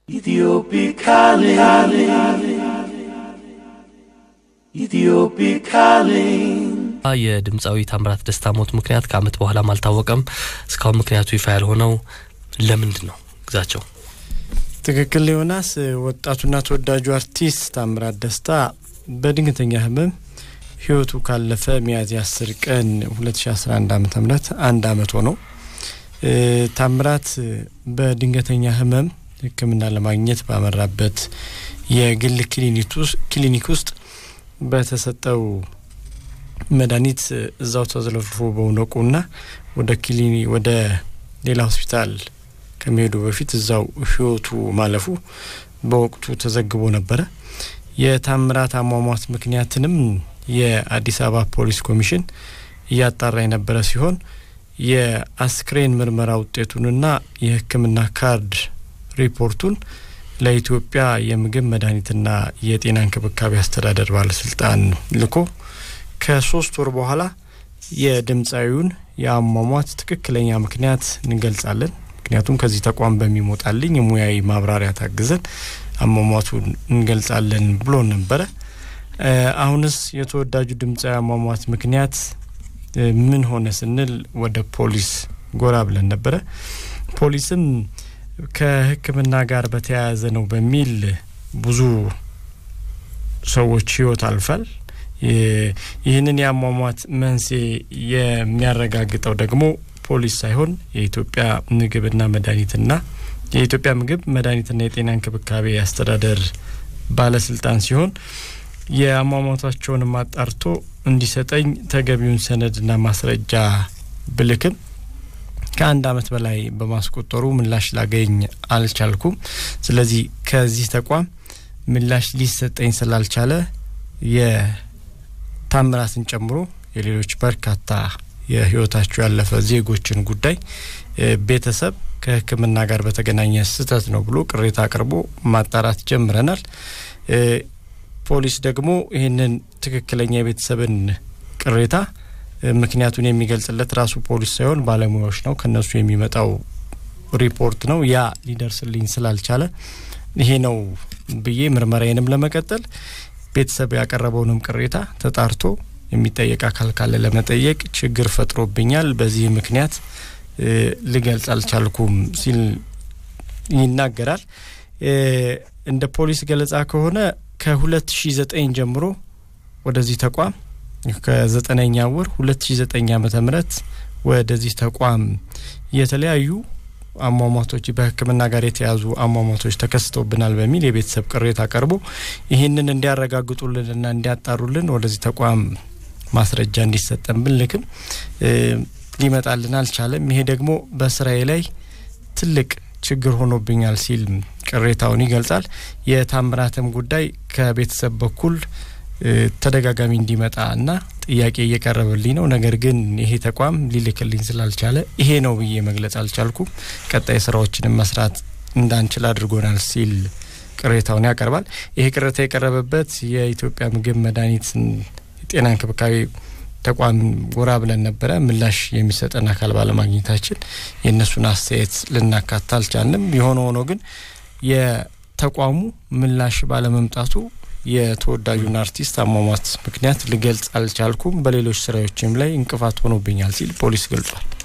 Ethiopic calling. Ethiopic calling. የድምፃዊ ታምራት ደስታ ሞት ምክንያት ከአመት በኋላም አልታወቀም። እስካሁን ምክንያቱ ይፋ ያልሆነው ለምንድን ነው? ግዛቸው ትክክል ዮናስ። ወጣቱና ተወዳጁ አርቲስት ታምራት ደስታ በድንገተኛ ህመም ህይወቱ ካለፈ ሚያዝያ አስር ቀን 2011 ዓ ም አንድ አመት ሆነው። ታምራት በድንገተኛ ህመም ሕክምና ለማግኘት ባመራበት የግል ክሊኒክ ውስጥ በተሰጠው መድኃኒት እዛው ተዘለፍልፎ በመውደቁና ወደ ክሊኒ ወደ ሌላ ሆስፒታል ከመሄዱ በፊት እዛው ህይወቱ ማለፉ በወቅቱ ተዘግቦ ነበረ። የታምራት አሟሟት ምክንያትንም የአዲስ አበባ ፖሊስ ኮሚሽን እያጣራ የነበረ ሲሆን የአስክሬን ምርመራ ውጤቱንና የሕክምና ካርድ ሪፖርቱን ለኢትዮጵያ የምግብ መድኃኒትና የጤና እንክብካቤ አስተዳደር ባለስልጣን ልኮ ከሶስት ወር በኋላ የድምፃዊውን የአሟሟት ትክክለኛ ምክንያት እንገልጻለን፣ ምክንያቱም ከዚህ ተቋም በሚሞጣልኝ የሙያዊ ማብራሪያ ታግዘን አሟሟቱን እንገልጻለን ብሎ ነበረ። አሁንስ የተወዳጁ ድምፃዊ አሟሟት ምክንያት ምን ሆነ ስንል ወደ ፖሊስ ጎራ ብለን ነበረ። ፖሊስም ከሕክምና ጋር በተያያዘ ነው በሚል ብዙ ሰዎች ህይወት አልፏል። ይህንን የአሟሟት መንስኤ የሚያረጋግጠው ደግሞ ፖሊስ ሳይሆን የኢትዮጵያ ምግብና መድኃኒትና የኢትዮጵያ ምግብ መድኃኒትና የጤና እንክብካቤ አስተዳደር ባለስልጣን ሲሆን የአሟሟታቸውንም አጣርቶ እንዲሰጠኝ ተገቢውን ሰነድና ማስረጃ ብልክም ከአንድ አመት በላይ በማስቆጠሩ ምላሽ ላገኝ አልቻልኩም። ስለዚህ ከዚህ ተቋም ምላሽ ሊሰጠኝ ስላልቻለ የታምራትን ጨምሮ የሌሎች በርካታ የህይወታቸው ያለፈ ዜጎችን ጉዳይ ቤተሰብ ከሕክምና ጋር በተገናኘ ስህተት ነው ብሎ ቅሬታ አቅርቦ ማጣራት ጀምረናል። ፖሊስ ደግሞ ይህንን ትክክለኛ የቤተሰብን ቅሬታ ምክንያቱን የሚገልጽለት ራሱ ፖሊስ ሳይሆን ባለሙያዎች ነው። ከነሱ የሚመጣው ሪፖርት ነው። ያ ሊደርስልኝ ስላልቻለ ይሄ ነው ብዬ ምርመራዬንም ለመቀጠል ቤተሰብ ያቀረበውንም ቅሬታ ተጣርቶ የሚጠየቅ አካል ካለ ለመጠየቅ ችግር ፈጥሮብኛል፣ በዚህ ምክንያት ልገልጽ አልቻልኩም ሲል ይናገራል። እንደ ፖሊስ ገለጻ ከሆነ ከ2009 ጀምሮ ወደዚህ ተቋም ከዘጠነኛ ወር 2009 ዓመተ ምህረት ወደዚህ ተቋም የተለያዩ አሟሟቶች በሕክምና ጋር የተያዙ አሟሟቶች ተከስተውብናል በሚል የቤተሰብ ቅሬታ ቀርቦ ይህንን እንዲያረጋግጡልንና እንዲያጣሩልን ወደዚህ ተቋም ማስረጃ እንዲሰጠን ብንልክም ሊመጣልን አልቻለም። ይሄ ደግሞ በስራዬ ላይ ትልቅ ችግር ሆኖብኛል ሲል ቅሬታውን ይገልጻል። የታምራትም ጉዳይ ከቤተሰብ በኩል ተደጋጋሚ እንዲመጣ እና ጥያቄ እየቀረበልኝ ነው። ነገር ግን ይሄ ተቋም ሊልክልኝ ስላልቻለ ይሄ ነው ብዬ መግለጽ አልቻልኩም። ቀጣይ ስራዎችንም መስራት እንዳንችል አድርጎናል ሲል ቅሬታውን ያቀርባል። ይሄ ቅሬታ የቀረበበት የኢትዮጵያ ምግብ መድኃኒት ጤና እንክብካቤ ተቋም ጎራ ብለን ነበረ። ምላሽ የሚሰጠን አካል ባለማግኘታችን የእነሱን አስተያየት ልናካታ አልቻልንም። የሆነ ሆኖ ግን የተቋሙ ምላሽ ባለመምጣቱ የተወዳጁን አርቲስት አሟሟት ምክንያት ልገልጽ አልቻልኩም፣ በሌሎች ስራዎችም ላይ እንቅፋት ሆኖብኛል ሲል ፖሊስ ገልጿል።